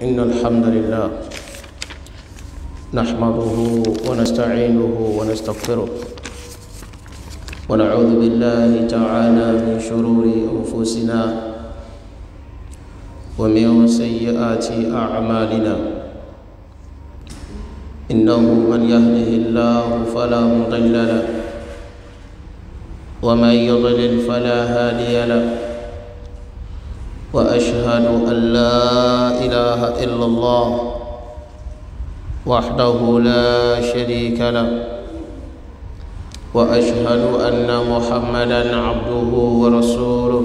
إن الحمد لله نحمده ونستعينه ونستغفره ونعوذ بالله تعالى من شرور أنفسنا ومن سيئات أعمالنا إنه من يهده الله فلا مضل له ومن يضلل فلا هادي له واشهد ان لا اله الا الله وحده لا شريك له واشهد ان محمدا عبده ورسوله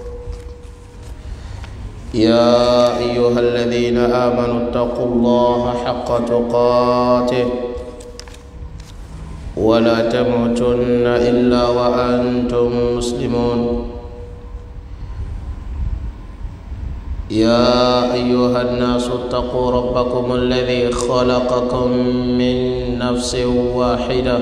يا ايها الذين امنوا اتقوا الله حق تقاته ولا تموتن الا وانتم مسلمون يا ايها الناس اتقوا ربكم الذي خلقكم من نفس واحده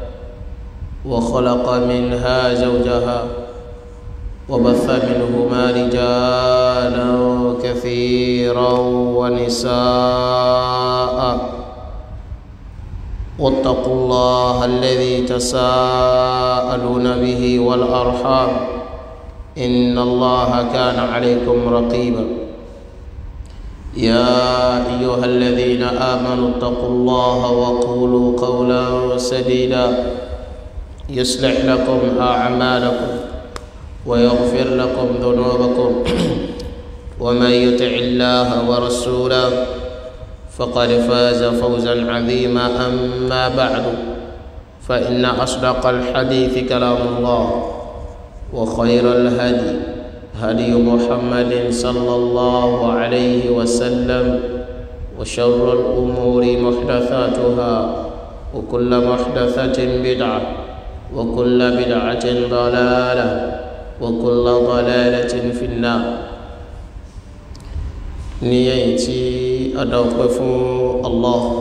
وخلق منها زوجها وبث منهما رجالا كثيرا ونساء واتقوا الله الذي تساءلون به والارحام ان الله كان عليكم رقيبا يا ايها الذين امنوا اتقوا الله وقولوا قولا سديدا يصلح لكم اعمالكم ويغفر لكم ذنوبكم ومن يطع الله ورسوله فقد فاز فوزا عظيما اما بعد فان اصدق الحديث كلام الله وخير الهدي هدي محمد صلى الله عليه وسلم وشر الامور محدثاتها وكل محدثه بدعه وكل بدعه ضلاله وكل ضلاله في النار نيتي ادوقف الله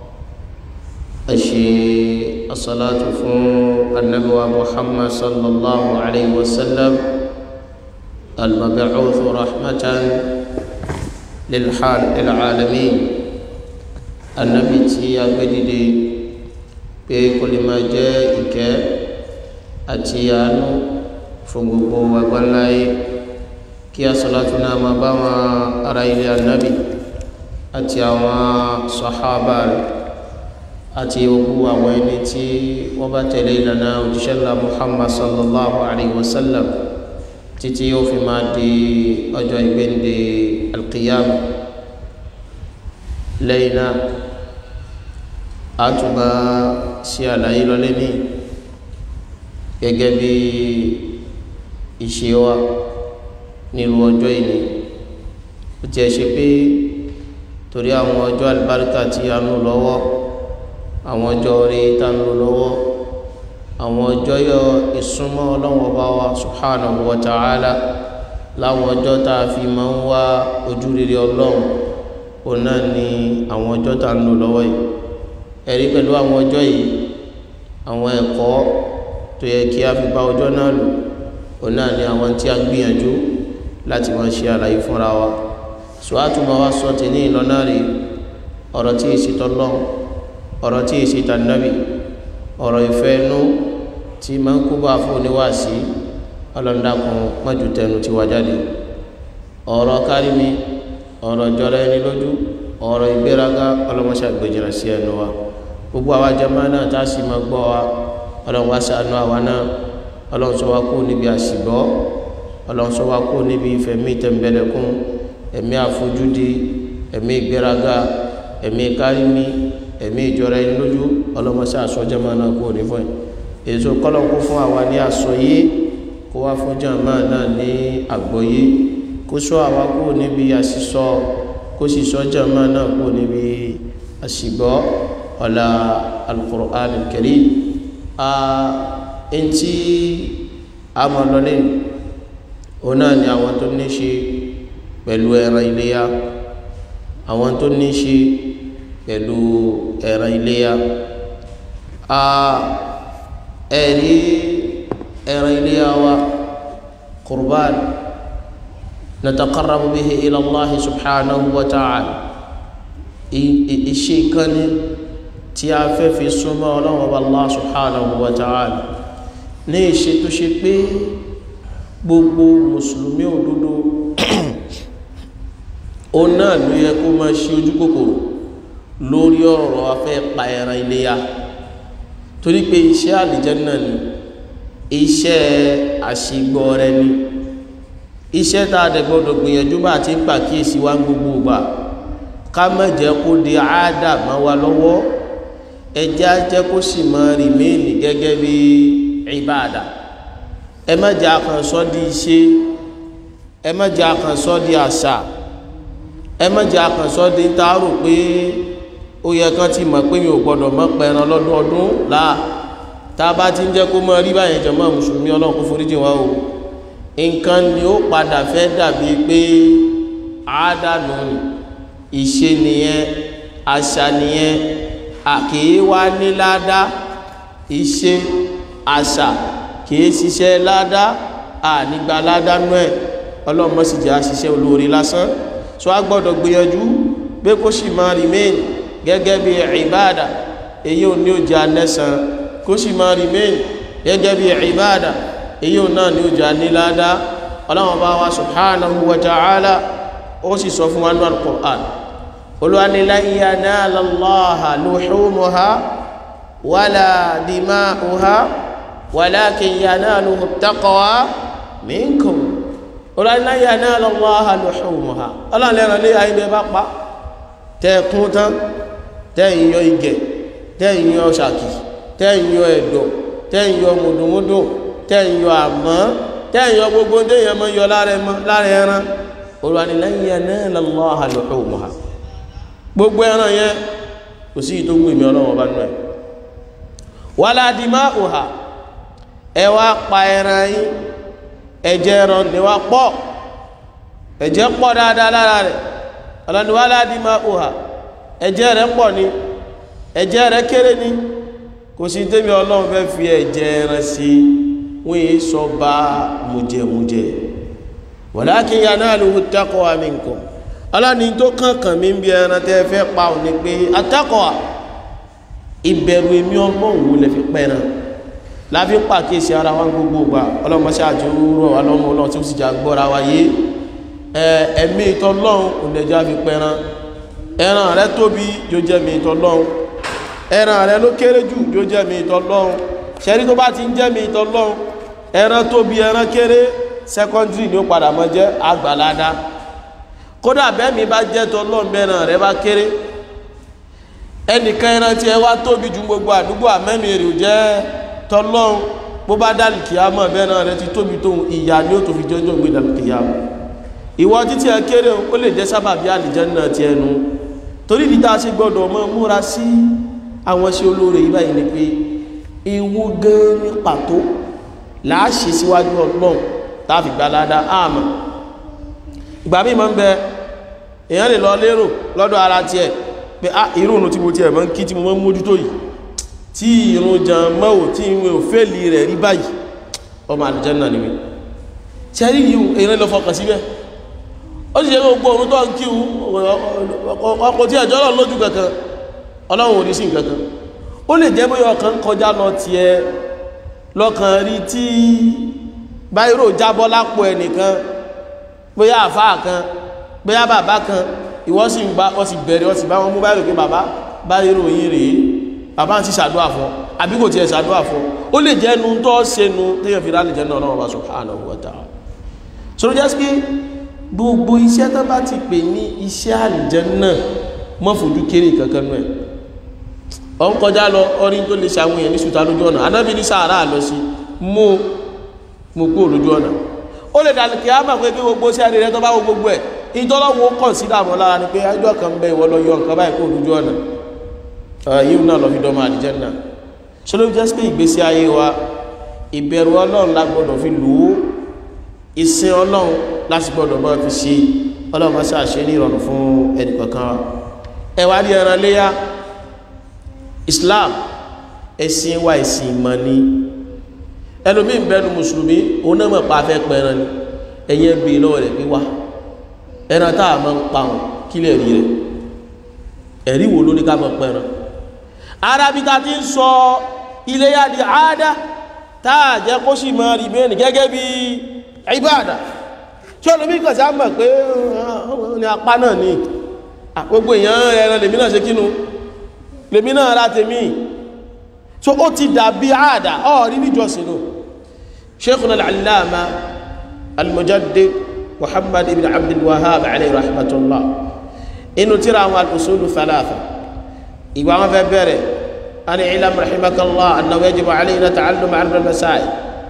أشي الصلاة فون النبوة محمد صلى الله عليه وسلم المبعوث رحمة للحال العالمين النبي تي أبدي بكل ما جاءك أتيانو فنغبو وقلاي كي صلاتنا ما بما أرى النبي أتياوا صحابة àti gbogbo àwọn ẹni tí wọ́n bá tẹ̀lé ìlànà òjíṣẹ́ ńlá muhammad sallallahu alayhi wa sallam títí yóò fi máa di ọjọ́ ìgbéǹde alqiyama lẹ́yìn náà a tún bá ṣe àlàyé lọ́lé ní gẹ́gẹ́ bí ìṣe wa nílùú ọjọ́ ìní ó tiẹ̀ ṣe pé torí àwọn ọjọ́ àlùbáríkà tí a ń lò lọ́wọ́ àwọn ọjọ́ orí tá ń lò lọ́wọ́ àwọn ọjọ́ yọ ìsúnmọ́ ọlọ́wọ́ bá wa subhanahu wa ta'ala láwọn ọjọ́ tá a fi máa ń wá ojú rere ọlọ́run òun náà ni àwọn ọjọ́ tá ń lò lọ́wọ́ yìí ẹ̀rí pẹ̀lú àwọn ọjọ́ yìí àwọn ẹ̀kọ́ tó yẹ kí a fi bá ọjọ́ náà lò òun náà ni àwọn tí a gbìyànjú láti máa ṣe àlàyé fúnra wa sọ àtúmọ̀ wa sọ tèmi ìlọ́nà rí ọ̀rọ̀ tí ì ṣètọ́ lọ́hùn ọ̀rọ̀ tí ìṣe tànàbì ọ̀rọ̀ ìfẹ́ inú tí ma ń kó bá fún oníwàásí ọlọ́ndàkùn mọ́jú tẹnu ti wá jáde ọ̀rọ̀ kárí mi ọ̀rọ̀ jọra ẹni lójú ọ̀rọ̀ ìgbéraga ọlọ́mọṣà gbèjìnà sí ẹnu wa gbogbo àwa jẹmọ́ náà tá a sì máa gbọ́ wa ọlọ́run wá ṣàánú àwa náà ọlọ́run sọ wá kú níbi àṣìgbọ́ ọlọ́run sọ wá kú níbi ìfẹ̀mí tẹ̀m̀bẹ̀lẹ̀kún ẹ̀mí àfojúdi ẹ̀mí ìgbéraga ẹ̀mí kárí mi ẹ̀mí ìjọra ẹni lójú ọlọ́mọṣẹ́ àsọjẹ́mọ́ náà kúrò ní fún ẹ̀ èso kọ́lọ́kú fún àwa ní àsọyé kó wá fún jàmá náà ní àgbọ́yé kó sọ àwa kúrò níbi àṣìsọ kó sì sọ jàmá náà kúrò níbi àṣìgbọ́ ọ̀la al-Qur'an al-Karim a eŋti amọ̀lọ́lẹ́ òun náà ni àwọn tó ní ṣe pẹ̀lú ẹran iléyà àwọn tó ní ṣe pẹ̀lú ẹran iléyà a ẹ̀rí ẹran iléyà wa kurban nataqarrabu bihi ila Allah subhanahu wa ta'ala iṣẹ́ kan ní tí a fẹ́ fi súnmọ́ ọlọ́run ọba Allah subhanahu wa ta'ala ní ìṣe tó ṣe pé gbogbo mùsùlùmí òdodo ó náà ló yẹ kó máa ṣe ojú kòkòrò lórí ọ̀rọ̀ afẹ́ pa ẹran iléyá torí pé iṣẹ́ àlìjánnà ni iṣẹ́ àṣìgbọ́ rẹ ni iṣẹ́ tá a dẹ̀ gbọ́dọ̀ gbìyànjú bá ti ń pàkíyèsí wá gbogbo ìgbà ká má jẹ́ kó di àádà mọ́ wa lọ́wọ́ ẹjẹ́ á jẹ́ kó sì máa rìmẹ́ẹ̀nì gẹ́gẹ́ bí ìbáàdà ẹ má jẹ́ àkànṣọ́ di iṣẹ́ ẹ má jẹ́ àkànṣọ́ di àṣà ẹ má jẹ́ àkànṣọ́ di ń taarò pé ó yẹ kán ti mọ̀ pé mi ò gbọ́dọ̀ mọ́ pẹran lọ́dún ọdún láà tá a bá ti ń jẹ́ kó mọ́ rí báyẹn jọ mọ́ mùsùlùmí ọlọ́run kó foríjì wá o nǹkan ni ó padà fẹ́ dàbí pé àádánù ìṣe nìyẹn àṣà nìyẹn àkèé wá ní ládá ìṣe àṣà kìí ṣiṣẹ́ ládá ànígbà ládá nú ẹ̀ ọlọ́run mọ́ sì jẹ́ àṣiṣẹ́ olóore lásán so a gbọ́dọ̀ gbìyànjú pé kó sì máa remain gẹ́gẹ́ bí ìbáàdà èyí ò ní ó jẹ́ anẹ́sàn kó sì máa remain gẹ́gẹ́ bí ìbáàdà èyí ò náà ní ó jẹ́ aníládá ọlọ́run bá wa subhanahu wa ta'ala ó sì sọ fún wa ní al-Qur'an olúwani lan yanala Allaha luhumuha wala dima'uha walakin yanaluhu at-taqwa minkum olúwani lan yanala Allaha luhumuha ọlọ́run lẹ́ran lé ayé bá pa tẹ́ẹ̀kún tán tẹ́yìn yọ igẹ̀ tẹ́yìn yọ ṣàkì tẹ́yìn yọ ẹ̀dọ̀ tẹ́yìn yọ mùdùmúdù tẹ́yìn yọ àmọ́ tẹ́yìn yọ gbogbo déyàn mọ́ yọ lára ẹran olùwàní lan yanala Allaha luhumuha gbogbo ẹran yẹn kò sí ìtò gbèmí ọlọ́wọ́ bá nù ẹ̀ wala dima'uha ẹ wá pa ẹran yín ẹ̀jẹ̀ ẹran ni wá pọ̀ ẹ̀jẹ̀ pọ̀ dáadáa lára rẹ̀ ọlọ́ni wala dima'uha ẹ̀jẹ̀ rẹ̀ pọ̀ ni ẹ̀jẹ̀ rẹ̀ kéré ni kò sí tẹ́mi ọlọ́run fẹ́ fi ẹ̀jẹ̀ ẹran sí wọ́n yìí sọ bá mùjẹ̀mùjẹ̀ walakin yanaluhu taqwa minkum ọlọ́ni tó kànkàn mí bí ẹran tẹ́ fẹ́ pa ò ní pé at-taqwa ìbẹ̀rù èmi ọmọ òun lè fi pẹ́ran láfi pàkíyèsí ara wa gbogbo gbà ọlọ́mọṣẹ́ àjò rọ̀ ọlọ́mọ ọlọ́run tí ó sì jà gbọ́ra wa yé ẹ̀mí ìtọ́lọ́run òǹdẹ̀já fi pẹ́ran ẹran rẹ tóbi yóò jẹ́ mi ìtọ́lọ́run ẹran rẹ ló kéré jù yóò jẹ́ mi ìtọ́lọ́run ṣẹ́rí tó bá ti ń jẹ́ mi ìtọ́lọ́run ẹran tóbi ẹran kéré secondary ni ó padà mọ́ jẹ́ àgbàládá kódà bẹ́ẹ̀ mi bá jẹ́ tọ́lọ́run bẹ́ẹ̀ràn rẹ bá kéré ẹnìkan ẹran tí ẹ wá tóbi ju gbogbo àdúgbò àmẹ́mi rè jẹ́ tọ́lọ́run bó bá dálì kìámọ̀ bẹ́ẹ̀ràn rẹ ti tóbi tóun ìyá ni ó tó fi jọjọ́ gbé dálì kìámọ̀ ìwọ títí ẹ kéré ó lè jẹ́ sábàbí àlìjánnà ti ẹnu torí ìdí tá a ṣe gbọ́dọ̀ mọ́ múra sí àwọn ṣe olóore yìí báyìí ni pé ewu gan ní pàtó láàṣẹ síwájú ọlọ́run táàfi gbalada àmà ìgbà míì máa ń bẹ èèyàn lè lọ lérò lọ́dọ̀ ara tiẹ̀ pé á irun tí mo tiẹ̀ máa ń kí tí mo máa ń mójútó yìí tí irun jan mọ́wò tí ìwé òfèlì rẹ̀ rí báyìí ọmọ àlùjánnà ni mi tí a rí yìí èèyàn lọ fọkàn síbẹ̀ ó sì ṣe gbogbo orun tó ń kí ọkọ̀ tí ẹjọ́ lọ lójú kankan ọlọ́run ò ní sí kankan ó lè jẹ́ bóyá ọkàn kọjá lọ tiẹ̀ lọ́kàn rí tí báyìí jábọ́ lápò ẹnìkan bóyá àfáà kan bóyá bàbá kan ìwọ sì ń bá ọ sì bẹ̀rẹ̀ ọ sì bá wọn mú báyìí pé bàbá báyìí ròyìn rèé bàbá ń sì ṣàdúrà fún àbí kò tiẹ̀ ṣàdúrà fún ó lè jẹ́ nu tó ṣe nu téèyàn fi rálẹ̀ jẹ́ náà ọlọ́run bá subhanahu wa ta'ala sọ̀rọ̀ jẹ́ pé gbogbo iṣẹ́ tó bá ti pè ní iṣẹ́ àlùjánnà mọ́ fojú kéré kankan nù ẹ̀ ọ ń kọjá lọ ọrin tó lè ṣàwọn èèyàn ní ṣùtà lójú ọ̀nà anábì ní sàárà lọ sí mú mú kú lójú ọ̀nà ó lè dàlù kí á mọ̀ pé kí gbogbo sí àrírẹ́ tó bá wo gbogbo ẹ̀ ìtọ́lọ́wọ́ kàn sí dàmọ́ lára ni pé ẹjọ́ kan bẹ ìwọ lọ yọ nǹkan báyìí kó lójú ọ̀nà yíò náà lọ fi dọ́mọ àlùjánnà ṣe ló jẹ́ pé ìgbésí ayé wa ìbẹ̀rù ọlọ́run la gbọ́dọ̀ fi lò ó ìsìn ọlọ́run láti gbọ́dọ̀ máa fi ṣe ọlọ́run máa ṣàṣe ní ìrọ̀rùn fún ẹnìkọ̀ọ̀kan wa ẹ wá rí ẹran léyà Islam ẹ̀sìn wa ẹ̀sìn ìmọ̀ ni ẹlòmíín bẹnu mùsùlùmí òun náà mọ̀ pa afẹ́ pẹran ni ẹ̀yẹ bè lọ́wọ́ rẹ̀ pé wá ẹran táà máa ń pa wọn kílẹ̀ rí rẹ̀ ẹ̀rí wo ló ní ká máa pẹran arábí ta ti ń sọ iléyá di àádá táà jẹ́ kó sì máa rí mẹ́rin gẹ́gẹ́ bí ìbáàdà tí olómi kàn sí àmọ̀ pé ní apá náà ni gbogbo èèyàn ẹran lèmi náà ṣe kínú lèmi náà ra tèmi so ó ti dàbí àádá ọ̀rí níjọsìn nù sheikhuna al-allama al-mujaddid muhammad ibn abdul wahhab alayhi rahmatullah inú tíra àwọn al-usulu thalatha ìgbà wọn fẹ́ bẹ̀rẹ̀ ani ilam rahimakallah annahu yajibu alayna ta'allum arba al-masail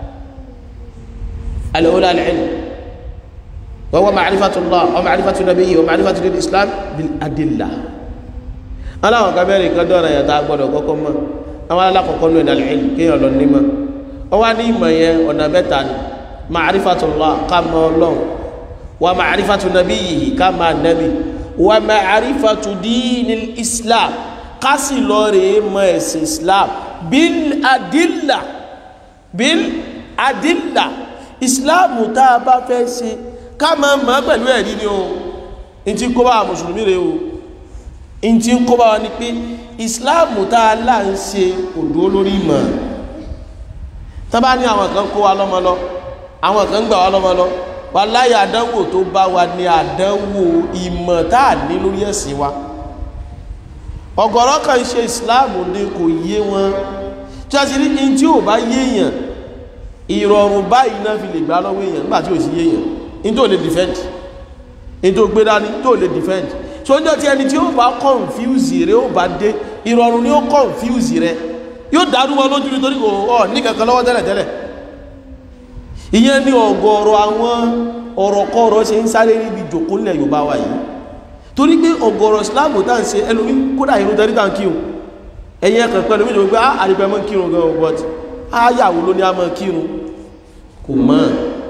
al-ula al-ilm wa huwa ma'rifatullah wa ma'rifatu nabiyyi wa ma'rifatu al-islam bil adillah aláwọn kan bẹ̀rẹ̀ nǹkan dọ́ra yàtọ̀ agbọ́dọ̀ kọ́kọ́ mọ́ àwọn alákọ̀ọ́kọ́ ní ẹ̀dà al-ilm kéèyàn lọ nímọ̀ wọ́n wá ní ìmọ̀ yẹn ọ̀nà mẹ́ta ni ma'rifatullah ká mọ̀ ọlọ́run wa ma'rifatu nabiyyi ká mọ̀ nabi wa ma'rifatu dinil islam ká sì lọ rèé mọ̀ ẹ̀sìn islam bil adilla bil adilla islam tá a bá fẹ́ ṣe ká mọ̀ mọ̀ pẹ̀lú ẹ̀rí ni o n ti kó bá mùsùlùmí rèé o n ti kó bá wa ni pé islam tá a là ń ṣe òdó lórí mọ̀ tọ́bá ní àwọn kan kó wa lọ́mọ lọ àwọn kan gbà wá lọ́mọ lọ wà láyé àdánwò tó bá wa ní àdánwò ìmọ̀ tá à ní lórí ẹ̀sìn wa ọ̀gọ̀rọ̀ kan ṣe islam ní kò yé wọn tí a sì rí in tí ò bá yéèyàn ìrọ̀rùn báyìí náà fi lè gbá lọ́wọ́ èèyàn nígbà tí ò sí yéèyàn in tó lè defend in tó gbé dání tó lè defend so ń jọ tí ẹni tí ó bá confuse rẹ ó bá dé ìrọ̀rùn ni ó confuse rẹ yóò dárú wọn lójú nítorí kò ọ ní kankan lọ́wọ́ tẹ́lẹ̀tẹ́lẹ̀ ìyẹn ní ọ̀gọ̀ọ̀rọ̀ àwọn ọ̀rọ̀kọ́rọ̀ ṣe ń sáré níbi jòkó nílẹ̀ Yorùbá wa yìí torí pé ọ̀gọ̀ọ̀rọ̀ islamu tá ń ṣe ẹlòmí kódà irun tẹ́rí tá ń kírun ẹ̀yìn ẹ̀kàn pẹ̀lú méjì wípé àrípẹ́ mọ́ kírun gan but áyàwó ló ní a mọ́ kírun kò mọ́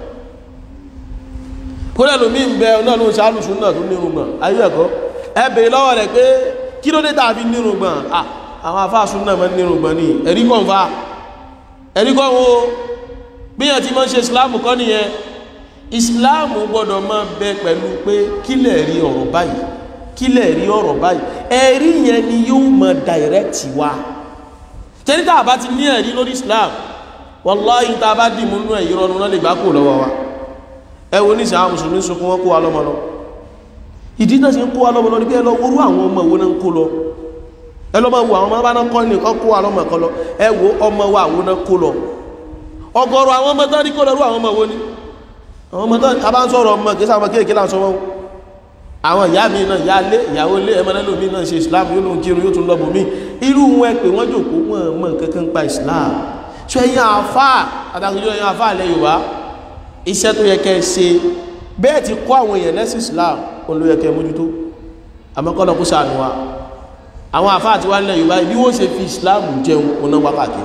kódà lómi ń bẹ náà ló ń ṣàlù sún náà tó nírun gbọ̀n ayé ẹ̀kọ́ ẹ bèèrè lọ́wọ́ rẹ̀ pé kí ló dé tàbí nírun gbọ̀n àwọn afáàsún náà mọ́ nírun gbọ̀n ní ẹ̀rí kọ́ fa ẹ̀rí kọ́ wo bíyàn ti mọ́ ṣe islam kọ́ nìyẹn islam gbọ́dọ̀ máa bẹ pẹ̀lú pé kílẹ̀ rí ọ̀rọ̀ báyìí kílẹ̀ rí ọ̀rọ̀ báyìí ẹ̀rí yẹn ni yóò mọ̀ direct wa tẹ́lí tá a bá ti ní ẹ̀rí lórí islam wallahi tá a bá dì mú nú ẹ̀yí rọrùn náà lè gbá kó lọ́wọ́ wa ẹ wo ní ìsàn mùsùlùmí sunkún wọn kó wa lọ́mọ lọ ìdí náà ṣe ń kó wa lọ́mọ lọ ní pé ẹ lọ wórú àwọn ọmọ wo náà ń kó lọ ẹ lọ máa wo àwọn ọmọ bá náà kọ́ ní kọ́ kó wa lọ́mọ kan lọ ẹ wo ọmọ wa àwọn náà kó lọ ọ̀gọ̀rọ̀ àwọn ọmọ tán ní kó lọ́rú àwọn ọmọ wo ni àwọn ọmọ tán a bá ń sọ̀rọ̀ ọmọ kìí sáwọn kéèké láǹsọ wọn àwọn ìyá mi náà ìyá lé ìyàwó lé ẹmọlẹ́lò mi náà ṣe islam yóò lóun kírun yóò tún lọ́bù mí irú wọn ẹ pé wọ́n jòkó wọn mọ̀ kankan pa islam ṣọ ẹ̀yin àfà àtàkùnjọ ẹ̀yin àfà ilẹ̀ yorùbá iṣẹ́ tó yẹ kẹ́ ẹ ṣe bẹ́ẹ̀ ti kọ́ àwọn èèyàn lẹ́sìn islam òun ló yẹ kẹ́ ẹ mójútó àmọ́ kọ́ lọ kó sànù wa àwọn àfà àti wà nílẹ̀ yorùbá bí wọ́n ṣe fi islam jẹun òun náà wákàtí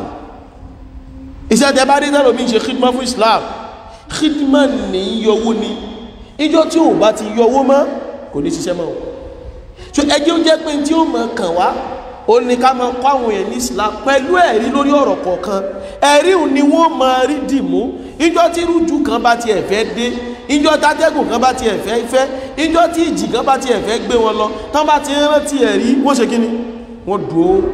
iṣẹ́ tẹ bá dé tẹ́lò mi ṣe khidma fún islam khidma ní yọwó ni ìjọ tí ò bá ti yọwó mọ́ kò ní ṣiṣẹ́ mọ́ so ẹjẹ́ ó jẹ́ pé tí ó mọ̀ kàn wá ó ní ká máa kọ́ àwọn èèyàn ní islam pẹ̀lú ẹ̀rí lórí ọ̀rọ̀ kọ̀ọ̀kan ẹ̀rí ni wọ́n máa rí dìmú ìjọ tí rújú kan bá tiẹ̀ fẹ́ dé ìjọ tátẹ́gùn kan bá tiẹ̀ fẹ́ fẹ́ ìjọ tí ìjì kan bá tiẹ̀ fẹ́ gbé wọn lọ tán bá ti rántí ẹ̀rí wọ́n ṣe kíni wọ́n dùn ó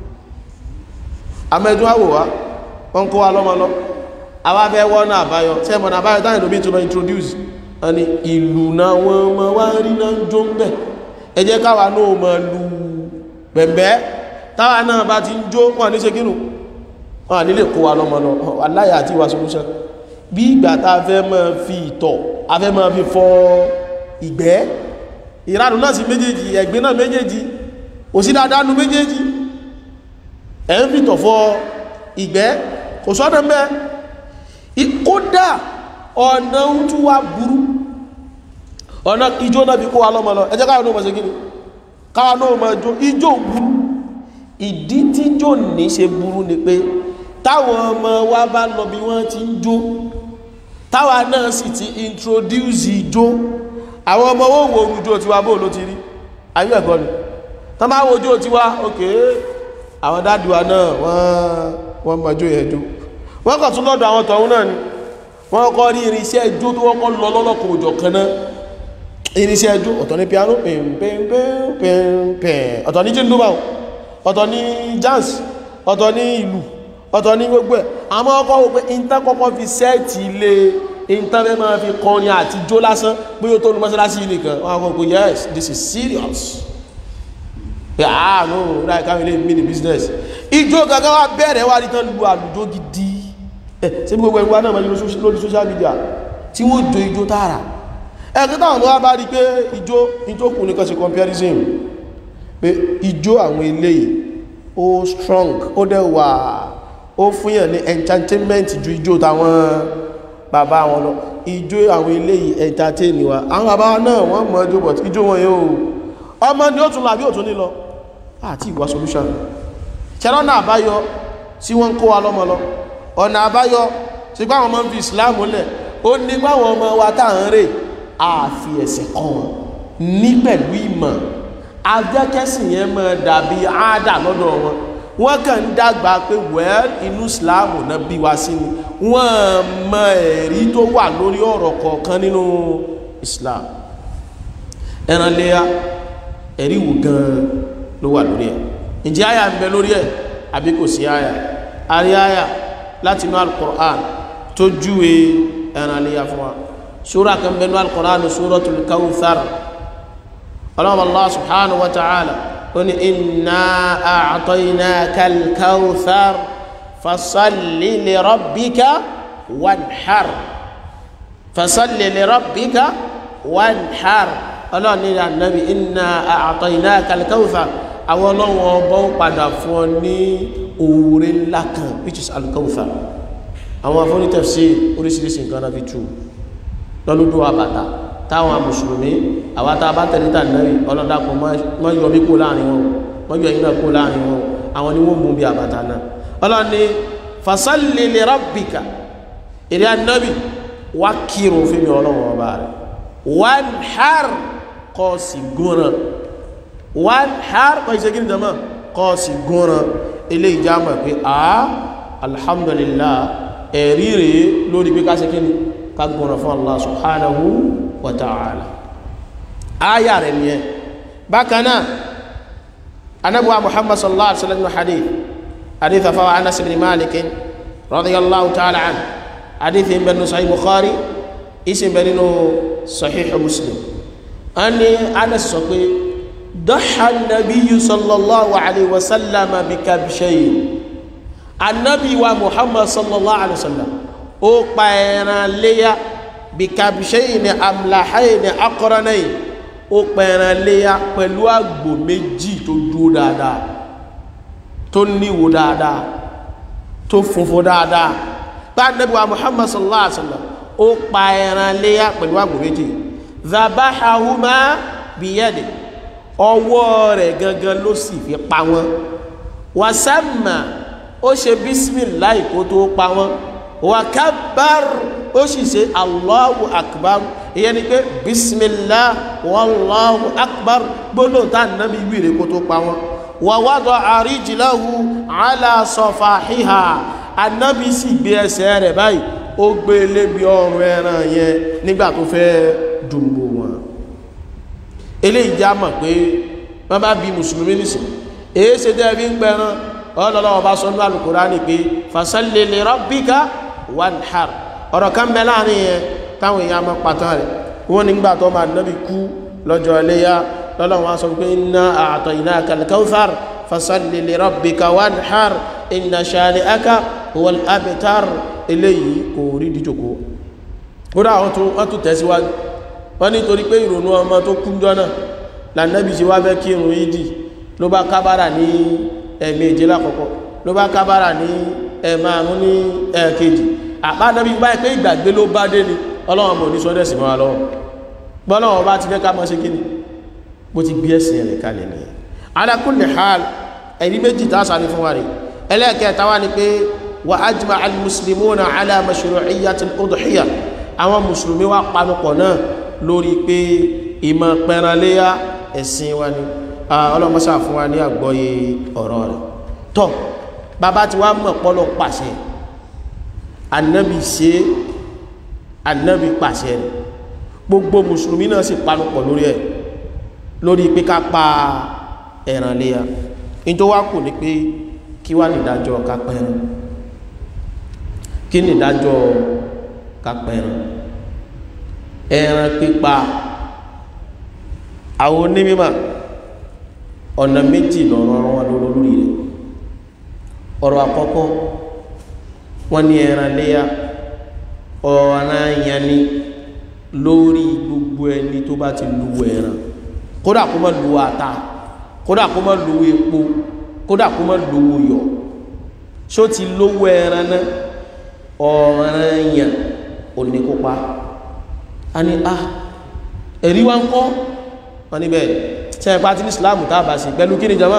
amẹ́dún àwò wá wọ́n kó wa lọ́mọ lọ àwa fẹ́ wọ́n náà àbáyọ tí ẹmọ̀ náà àbáyọ táyì lómi tó lọ introduce wọ́n ni ìlú náà wọ́n mọ̀ wá rí náà jó ń bẹ̀ ẹ jẹ́ káwa náà mọ̀ lu bẹ̀m̀bẹ́ táwa náà bá ti ń jó wọ́n ní ṣe kínú wọ́n ní lè kó wa lọ́mọ lọ aláyà àti ìwà solution bí ìgbà tá a fẹ́ máa fi ìtọ̀ a fẹ́ máa fi fọ ìgbẹ́ ìranù náà sí méjèèjì ẹ̀gbẹ́ náà méjèèjì òsí dáadáa nu méjèèjì ẹ̀ ń fi tọ̀ fọ ìgbẹ́ kò sọ́nà mẹ́ kódà ọ̀nà ń tún wá burú ọ̀nà ijó náà fi kó wa lọ́mọ lọ ẹjẹ́ káwọn náà mọ̀ sí gíní káwọn náà mọ̀ jó ijó burú ìdí tí jò ní ṣe burú ni pé táwọn ọmọ wa bá lọ bí wọ́n ti ń jó táwa náà sì ti introduce ijó àwọn ọmọ owó wo orújó tiwa bóò ló ti rí ayé ẹ̀kọ́ ni tán bá wo ojó tiwa òkè àwọn dáàdùwa náà wọ́n wọ́n mọ̀jó yẹn jó wọ́n kàn tún lọ́dọ̀ àwọn tọ̀hún náà ni wọ́n kọ́ rí irinṣẹ́ ijó tó wọ́n kọ́ lọ lọ́lọ́kọ̀ òjò kan náà irinṣẹ́ ẹjú ọ̀tọ̀ ní piano pẹ̀mpẹ̀mpẹ̀mpẹ̀ ọ̀tọ̀ ní jíndúbà ọ̀tọ̀ ní jazz ọ̀tọ̀ ní ìlú ọ̀tọ̀ ní gbogbo ẹ̀ àmọ́ ọkọ̀ wò pé ìntán kọ́kọ́ fi sẹ́ẹ̀tì ilé ìntán fẹ́ máa fi kọrin àti jó lásán pé ó tó ní mọ́sálásí ilé kan wọ́n kọ́ pé yes this is serious pé ah no láì káwọn ilé mini business ijó gangan wá bẹ̀rẹ̀ wá rí tán lu àlùjó gidi ẹ̀ sí gbogbo ẹ̀wọ́ náà máa lórí social media tí wọ́n jó ijó tààrà ẹ̀kí táwọn ló wá bá rí pé ijó ìjókù ní kan ṣe comparison pé ijó àwọn eléyìí ó strong ó dẹ̀ wà ó fúnyàn ní entertainment ju ijó táwọn bàbá wọn lọ ijó àwọn eléyìí entertain wa àwọn bàbá náà wọ́n mọ̀ ọjọ́ but ijó wọn yóò ọmọ ni ó tún làbí òtún ní lọ àti ìwà solution ṣẹlọ́nà àbáyọ tí wọ́n ń kó wa lọ́mọ lọ ọ̀nà àbáyọ tí gbáwọn ọmọ ń fi Islam lẹ̀ ó ní gbáwọn ọmọ wa táà ń rè àfi ẹ̀sẹ̀ kan wọn ní pẹ̀lú ìmọ̀ ajẹ́kẹ́sìn yẹn mọ́ dàbí àádà lọ́dọ̀ wọn wọ́n kàn ń dàgbà pé wẹ́l inú Islam náà bí wá sí ni wọ́n mọ ẹ̀rí tó wà lórí ọ̀rọ̀ kọ̀ọ̀kan nínú Islam ẹran léyà ẹ̀rí wò gan ló wà lórí ẹ̀ ǹjẹ́ àyà ń bẹ lórí ẹ̀ àbí kò sí àyà àrí àyà láti inú Al-Qur'an tó júwe ẹran léyà fún wa sura kan bẹnu alqur'an suratul kawthar ọlọ́run allah subhanahu wa ta'ala ó ní inna a'tainaka al-kawthar fasalli li rabbika wanhar fasalli li rabbika wanhar ọlọ́run ní ànábì inna a'tainaka al-kawthar àwọn ọlọ́run ọba ń padà fún ọ ní òwúrẹ́ ńlá kan which is al-kawthar àwọn afọ́nitẹ̀fẹ́ oríṣiríṣi nǹkan náà fi tú lọ́lúdó àbàtà táwọn mùsùlùmí àwọn tá a bá tẹ̀lé tàbí ọlọ́dàpọ̀ mọ́ yọ mí kó láàrin wọn mọ́ yọ iná kó láàrin wọn àwọn ni wọ́n mú bí àbàtà náà ọlọ́ni fasalli li rabbika èrè anábì wá kírun fún mi ọlọ́wọ́ ọba rẹ̀ wanhar kọ́ sí gúnran wanhar kọ́ ìṣe gíní jama kọ́ sí gúnran ilé ìjámọ̀ pé a alhamdulillah ẹ̀rí rèé lórí pé ká ṣe kíni kagbọ̀nà fún Allah subhanahu wa ta'ala aya rẹ̀ ni ẹ bákanáà anábuwa muhammad sallallahu alaihi wasallam hadith hadith afawa anas ibn malik radiyallahu ta'ala an hadith in bẹnu sahih bukhari isi bẹnu sahih muslim an ni anas sọ pé dọ́ha nabiyyu sallallahu alaihi wasallam bi kabshayn annabi wa muhammad sallallahu alaihi wasallam ó pa ẹran léyá bí kabṣẹ́yìn ní amláháyìn ní akọ́rọ́nẹ́yìn ó pa ẹran léyá pẹ̀lú àgbò méjì tó dúró dáadáa tó níwò dáadáa tó funfun dáadáa bá nẹ́bí wa muhammad sallallahu alaihi wasallam ó pa ẹran léyá pẹ̀lú àgbò méjì zabahahuma biyadi ọwọ́ rẹ̀ gangan ló sì fi pa wọ́n wasamma ó ṣe bísímìláì kó tó pa wọ́n wakabar ó sì ṣe allahu akbar ìyẹn ni pé bismillah wallahu akbar gbólóhùn tá nàbí wíire kó tó pa wọn wa wada àríjìláhu ala safahiha anábì sì gbé ẹsẹ̀ rẹ̀ báyìí ó gbé lébi ọrùn ẹran yẹn nígbà tó fẹ́ dùnbò wọn eléyìí já mọ̀ pé wọ́n bá bí mùsùlùmí nìsín èé ṣe tẹ́ fi ń pẹran ọlọ́lọ́wọ́ bá sọ ní Al-Qur'ani pé fasalli li rabbika wanhar ọ̀rọ̀ kan bẹ láàrin yẹn táwọn èèyàn mọ́ pàtàn rẹ̀ wọ́n nígbà tó máa nábi kú lọ́jọ́ iléyá lọ́lọ́wọ́ wá sọ pé inna a'tainaka al-kawthar fasalli li rabbika wanhar inna shani'aka huwal abtar eléyìí kò rí díjòkó kódà wọ́n tún tẹ̀síwájú wọ́n nítorí pé ìrònú ọmọ tó kú jọ́nà lànàbì ṣe wá fẹ́ kí irun ìdí ló bá kábàrà ní ẹ̀ẹ̀mejì lákọ̀ọ́kọ́ ló bá kábàrà ní ẹ̀ẹ̀márùn ní ẹ̀ẹ̀kejì àpánábí báyìí pé ìgbàgbé ló bá dé ni ọlọ́run mọ̀ ní sọ́dẹ̀sì mọ́ lọ́wọ́ gbọ́lọ́wọ́ bá ti fẹ́ ká mọ́ sí kíni bó ti gbé ẹ̀sìn rẹ̀ kalẹ̀ nìyẹn ala kulli hal ẹ̀rí méjì tá a sáré fún wa rè ẹlẹ́ẹ̀kẹta wá ni pé wa ajma al-muslimuna ala mashru'iyyati al-udhiyya àwọn mùsùlùmí wá panupọ̀ náà lórí pé ìmọ̀ pẹranléyà ẹ̀sìn wa ni ọlọ́mọsá fún wa ní àgbọ́yé ọ̀rọ̀ rẹ̀ tọ́ bàbá ti wá mọ̀ pọ́lọ̀ pàṣẹ annabi ṣe annabi pàṣẹ rẹ̀ gbogbo mùsùlùmí náà sì panupọ̀ lórí ẹ̀ lórí pé ká pa ẹran léya ní tó wá kù ní pé kí wá nìdájọ́ ká pẹran kí nìdájọ́ ká pẹran ẹran pípa àwọn onímọ̀ ọ̀nà méjì lọ́rọ̀ wọn lórí rẹ̀ ọ̀rọ̀ àkọ́kọ́ wọ́n ní ẹran léya ọ̀ràn yanni lórí gbogbo ẹni tó bá ti lu ẹran kódà kó má lu ata kódà kó má lu epo kódà kó má lu yọ ṣó ti lówó ẹran náà ọ̀ràn yàn òní kópa a ní a ẹ̀rí wa ń kọ́ wọn níbẹ̀ tí a pàtí ní islamu tá a bá sí pẹ̀lú kí ni jama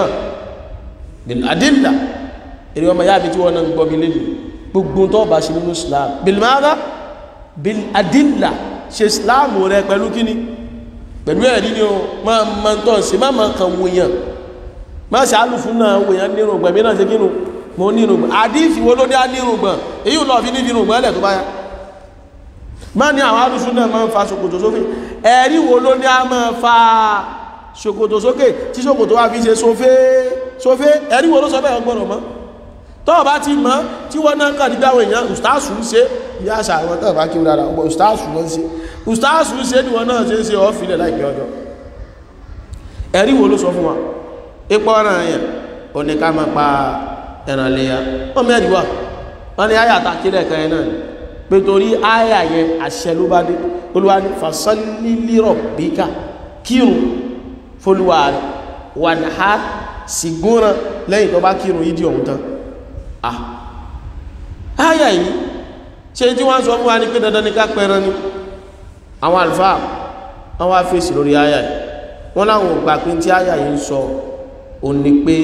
adilla èrè ọmọ yáàbí tí wọ́n náà gbọ́ mi lẹ́nu gbogbo tó bá sí nínú islam bilmara bil adilla ṣe islamu rẹ pẹ̀lú kí ni pẹ̀lú ẹ̀rí ni o máa ma tọ́ sí máa ma kan wòyàn máa ṣe alùfún náà wòyàn nírùngbọ̀n mi náà ṣe kínú mo nírùngbọ̀n àdífì wo ló ní á nírùngbọ̀n èyí lọ fi ní nírùngbọ̀n ẹlẹ̀ tó bá yá máa ní àwọn alùfún náà máa ń fa ṣòkòtò sókè ẹ̀rí wo ló ní á máa fa ṣòkòtò sókè tí ṣòkòtò wá fi ṣe sófé sófé ẹ̀rí wo ló sọ bẹ́ẹ̀ ọgbọ̀rọ̀ mọ́ tọ́ bá ti mọ́ tí wọ́n náà kàn nígbà àwọn èèyàn ustaasu ń ṣe bí àṣà àwọn tọ́ bá kí wọ́n dára ọgbọ̀ ustaasu wọ́n ṣe ustaasu ń ṣe ní wọ́n náà ṣe ń ṣe ọ́fìlẹ̀ láìpẹ́ ọjọ́ ẹ̀rí wo ló sọ fún wa ipò ọ̀ràn yẹn ó ní ká máa pa ẹran léya wọ́n mẹ́rin wà wọ́n ní àyà àtàkìlẹ̀ kan yẹn náà pé torí àyà yẹn àṣẹ ló bá dé olúwa ní fasalli li rabbika kírun fólúwa rẹ̀ wà ní ha sì gúnran lẹ́yìn tó bá kírun yídí ọ̀hún tán ah áyà yìí ṣe tí wọ́n sọ fún wa ní pé dandan ní ká pẹran ní àwọn àlùfáà wọ́n wá fèsì lórí áyà yìí wọ́n láwọn ògbà pé tí áyà yìí ń sọ ò ní pé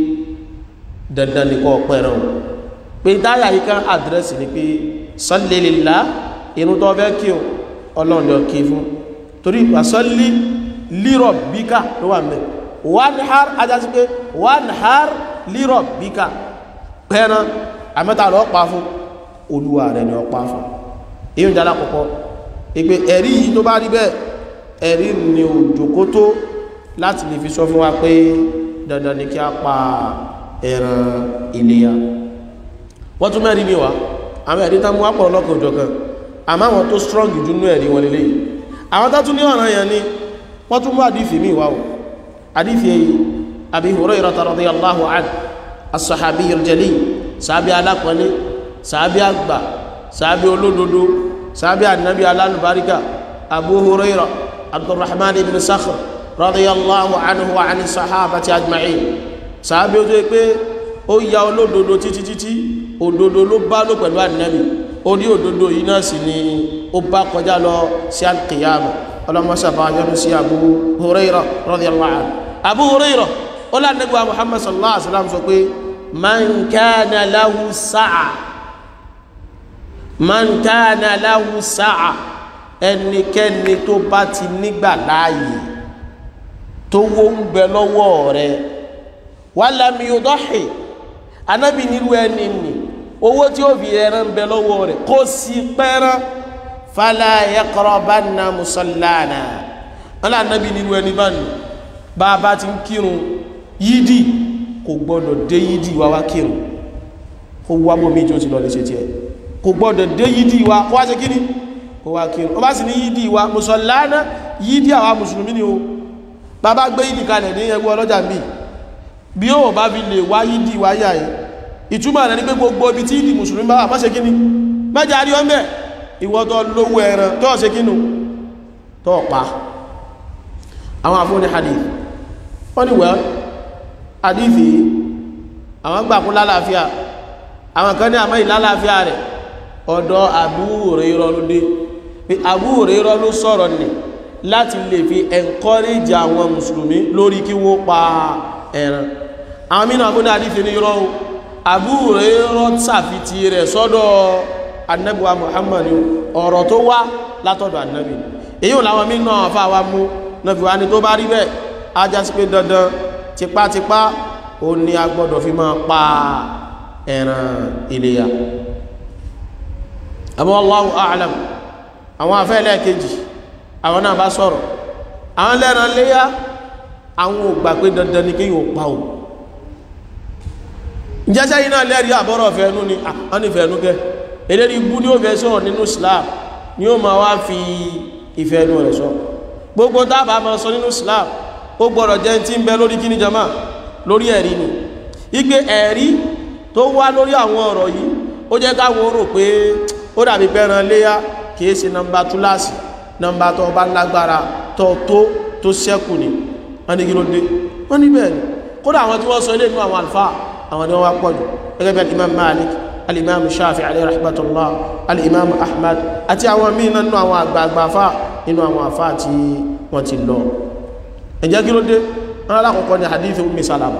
dandan ní kó pẹran o pé táyà yìí kan àdírẹ́sì ni pé salli lillah irun tó fẹ́ kí o ọlọ́run lọ kí fún torí fasalli li rabbika ló wà mẹ́ wanhar ajásí pé wanhar li rabbika pẹ́ran àmẹ́ta lọ pa fún olúwa rẹ̀ ni ọ pa fún èyí jẹ́ alákọ̀ọ́kọ́ ìpé ẹ̀rí yìí tó bá rí bẹ́ẹ̀ ẹ̀rí ni òjòkó tó láti lè fi sọ fún wa pé dandan ni kí a pa ẹran iléyá wọ́n tún mẹ́rin mi wá àwọn ẹ̀rí tán mú wá pọ̀ lọ́kọ̀ òjò kan àmọ́ àwọn tó strong jù nú ẹ̀rí wọn lélẹ́yìí àwọn tó tún ní ọ̀ràn yẹn ni wọ́n tún mú àdífì mi wá o àdífì Abi Hurairah radiyallahu anhu as-sahabi al-jalil sàábí alápọ̀lé sàábí àgbà sàábí olódodo sàábí ànábí alálùbáríkà abu huraira abdurrahman ibn sakhr radiyallahu anhu wa ani sahabati ajma'in sàábí ojú pé ó ya olódodo títí títí òdodo ló bá ló pẹ̀lú ànábí ó ní òdodo yìí náà sì ni ó bá kọjá lọ sí alkiyama ọlọ́mọsàbà yọnu sí abu huraira radiyallahu anhu abu huraira ó lánàgbà muhammad sallallahu alaihi wasallam sọ pé man kana lahu sa'a man kana lahu sa'a ẹnikẹ́ni tó bá ti nígbà láàyè tó wó ń bẹ lọ́wọ́ rẹ̀ walam yudahi anábì nílùú ẹni nì owó tí ó fi ẹran ń bẹ lọ́wọ́ rẹ̀ kó sí pẹ́rán fala yaqrabanna musallana wọn lé anábì nílùú ẹni bá nù bá a bá ti ń kírun yídì kò gbọ́dọ̀ dé yídì wa wá kírun kó wá bó méjì ó ti lọ lè ṣe tí ẹ kò gbọ́dọ̀ dé yídì wa kó wá ṣe kíní kó wá kírun ó bá sì ní yídì wa mùsọ̀lánà yídì àwa mùsùlùmí ni o bàbá gbé yídì kalẹ̀ ní ẹgbẹ́ ọlọ́jà mi bí ó bá fi lè wá yídì wa yà yìí ìtumọ̀ rẹ̀ ní pé gbogbo ibi tí yídì mùsùlùmí bá wà má ṣe kíní mẹ́jà rí ọmọ ìwọ tó lówó ẹran tó ṣe kínú tó pa àwọn àfúnni hadith wọ́n ni wẹ́ẹ́ àdífì àwọn gbà kún lálàáfíà àwọn kan ní àmọ́ ìlálàáfíà rẹ̀ ọ̀dọ̀ Abu Hurairah ló dé pé Abu Hurairah ló sọ̀rọ̀ nì láti lè fi encourage àwọn mùsùlùmí lórí kí wọ́n pa ẹran àwọn mìíràn àbúní àdífì ní irọ́ Abu Hurairah sàfitì rẹ̀ sọ́dọ̀ annabuwa Muhammad ọ̀rọ̀ tó wá látọ̀dọ̀ annabi èyí làwọn mìíràn àfà wa mú nàfíwá ni tó bá rí bẹ́ẹ̀ ajá sí pé dandan tipátipá ó ní a gbọ́dọ̀ fi máa pa ẹran iléyá àmọ́ Allahu a'lam àwọn afẹ́lẹ́ kejì àwọn náà bá sọ̀rọ̀ àwọn lẹ́ran léyá àwọn ò gbà pé dandan ni kéyìn ò pa ò ìjẹ́sẹ́ yìí náà lẹ́rí àbọ́rọ̀ fẹ́ẹ̀nú ni wọ́n ní fẹ́ẹ̀nú kẹ́ eléri ibú ní ó fẹ́ sọ̀rọ̀ nínú Islam ni ó ma wá fi ìfẹ́ẹ̀nú rẹ̀ sọ gbogbo tábà ma sọ nínú Islam ó gbọ́dọ̀ jẹ́ tí ń bẹ lórí kíní jama lórí ẹ̀rí ni igbe ẹ̀rí tó wá lórí àwọn ọ̀rọ̀ yìí ó jẹ́ káwọn rò pé ó dàbí pẹ́ran léyá kìí ṣe nọmba túláàsì nọmba tó bá lágbára tó tó tó sẹ́kù ni wọ́n ní kí ló dé wọ́n ní bẹ́ẹ̀ ni kódà àwọn tí wọ́n sọ ilé inú àwọn àlùfáà àwọn ni wọ́n wá pọ̀jù gẹ́gẹ́ bí imam malik al-imam shafi alayhi rahmatullah al-imam ahmad àti àwọn míì nínú àwọn àgbààgbà afá nínú àwọn afá tí wọ́n ti lọ ẹ̀jẹ́ kí ló dé wọ́n alákọ̀ọ́kọ́ ni hadith ummi salama